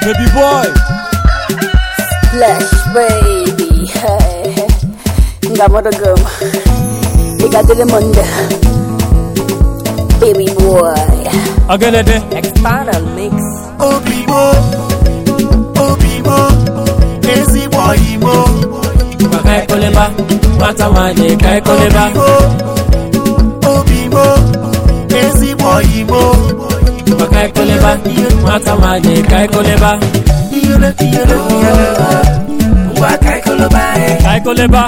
baby boy Flash baby hey. Ngamorogom Igadile monde Baby boy Ogenede Expand mix Obimo, Obimo, ezigbo Imo. Maka ekoleba Nwata nwanyị ka ekoleba Obimo, Obimo, ezigbo Imo. Maka ekoleba Nwata nwanyị ka ekoleba Iyele, iyele, iyele. Ngwa ka ikoloba e. Ka ekoleba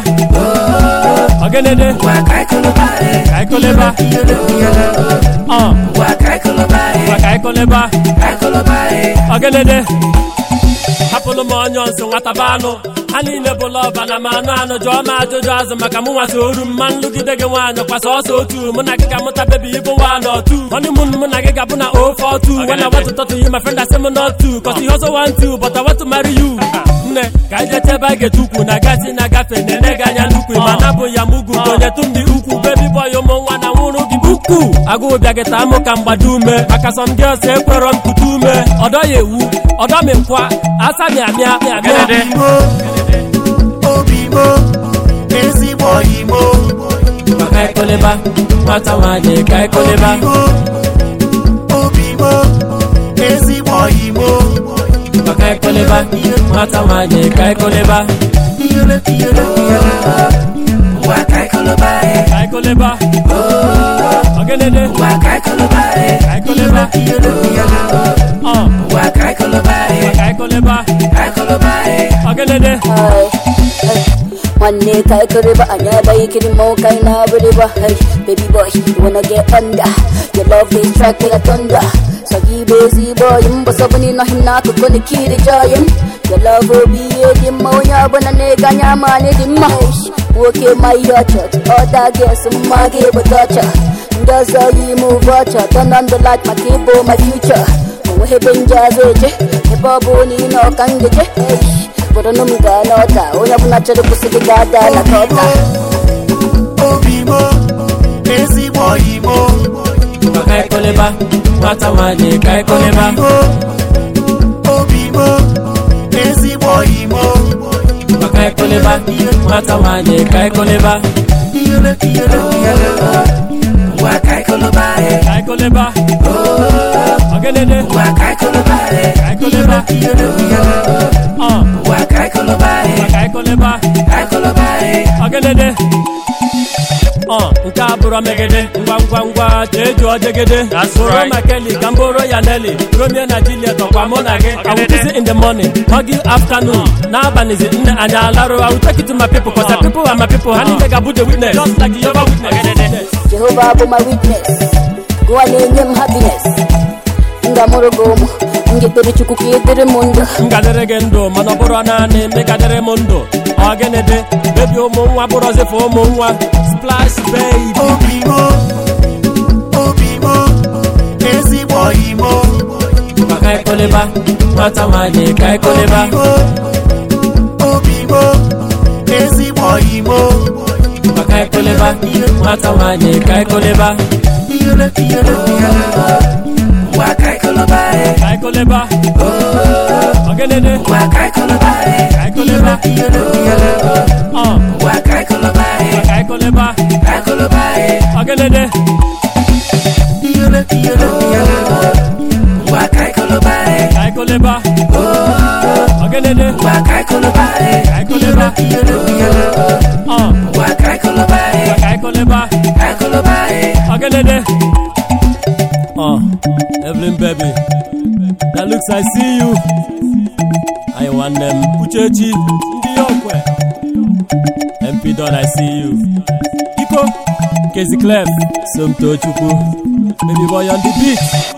Ogenede Ngwa ka ikoloba e. Ka ekoleba Iyele, iyele. Uh, Ngwa ka ikoloba e. Maka ekoleba Ka ikoloba e. Ogenede hapụrụ m onye nso nwata bụ anụ ha niile bụ lọba na ma anụ anụ jụọ m ajụjụ azụ maka mụ nwata oru m ma nlụgide gị nwaanyị kwasa ọsọ otu mụ na gị ga-amụta bebi ịbụ nwa na otu honeymoon mụ na gị ga-abụ na ofe otu when I want to talk to you my friend I say m not to cause you also want to but I want to marry you nne ka anyị jee ebe a ga-ete ukwu na gasị na-agafe na-ene gị anya n'ukwu ma napụ ya mugwu onyetụ m dị ukwu bebi boy ụmụ nwa na nwụrụ gị ukwu agụụ bịa gị taa mụ ka mgbado ume maka sọm gị ọsọ ekwerọ m kute ume ọdọ ya ewu ọdọ m nkwa asa mịamịa mịamịa Obimo, Obimo, ezigbo Imo. maka ekoleba nwata nwanyị ka ekoleba Obimo, Obimo, ezigbo Imo. maka ekoleba nwata nwanyị ka ekoleba Iyele, iyele, iyele. Ngwa ka ikoloba e. ka ekoleba ogenede Ngwa ka ikoloba e. ka ekoleba Iyele, iyele. ọ Ngwa ka ikoloba e. ka ekoleba Ka ikoloba e. ogenede Hey, hey. Nwanne ka ikiriba anya ebe ikiri mo ka ị na-abịrịba hey, baby boy you wanna get under your love is track like a thunder so gị bụ ezigbo ọyị mbọsọ bụ na ịnọghị m n'akụkụ na ikiri jọyị m your love obi ihe dị mma onye ọbụla na-ege anya ma anyị dị mma Hey, nwoke ma ihe ọchọ ọda ges mma gị ebute ọcha ndị ọzọ yi move ọcha turn on the light maka ịbụ my future onweghị ebe nje azụ eje ebe ọ bụ na ị nọ ka m geje Hey, obodo nụ m gaa n'ọta onye ọbụla chọrọ ịkwụsị gị ga-ada na kọta Obimo, ezigbo Imo. maka ekoleba nwata nwanyị ka ekoleba Obimo, Obimo, ezigbo Imo. maka ekoleba nwata nwanyị ka ekoleba Iyele, iyele, iyele. Ngwa ka ikoloba e. ka ekoleba ogenede Ngwa ka ikoloba e. ka ekoleba Iyele, iyele. ọ Ngwa ka ikoloba e. ka ekoleba Ka ikoloba e. ọgedede ọ nke a bụrụ megede ngwa ngwa ngwa jee jụọ jegede soro makeli ka m bụrụ ya neli romeo na juliet ọkwa mụ na gị I will visit in the morning hug you afternoon n'abalịzi nne anyị alarụ I will take you to my people cause the people are my people ha niile ga-abụ the witness just like Jehovah witness jehova bụ my witness gụwa na-enye m happiness m ga-amụrụ gị ụmụ m ga-ekpere chukwu ka ị dịrị m ndụ m gadịrị gị ndụ mana ọ bụrụ naanị megadịrị m ndụ ọgịnịdị bebi ụmụ nwa bụrụzife ụmụ nwa splash baby Obimo, Obimo, ezigbo Imo. maka ekoleba nwata nwanyị ka ekoleba Obimo, Obimo, ezigbo Imo. maka ekoleba nwata nwanyị ka ekoleba Iyele, iyele, iyele. Ngwa ka ikoloba e. ka ekoleba ọgịnịdị Ngwa ka ikoloba e. ka ekoleba Iyele, iyele. ọ Ngwa ka ikoloba e. ka ekoleba Ka ikoloba e. ọgịnịdị Iyele, iyele, iyele. Ngwa ka ikoloba e. ka ekoleba ọgịnịdị Ngwa ka ikoloba e. ka ekoleba Iyele, iyele. ọ Ngwa ka ikoloba e. ka ekoleba Ka ikoloba e. ọgịnịdị ọ Evelyn baby that looks I see you anyị nwanne m uchechi ndị ya okwe mp don I see you iko kezi clef somtochukwu baby boy on the beat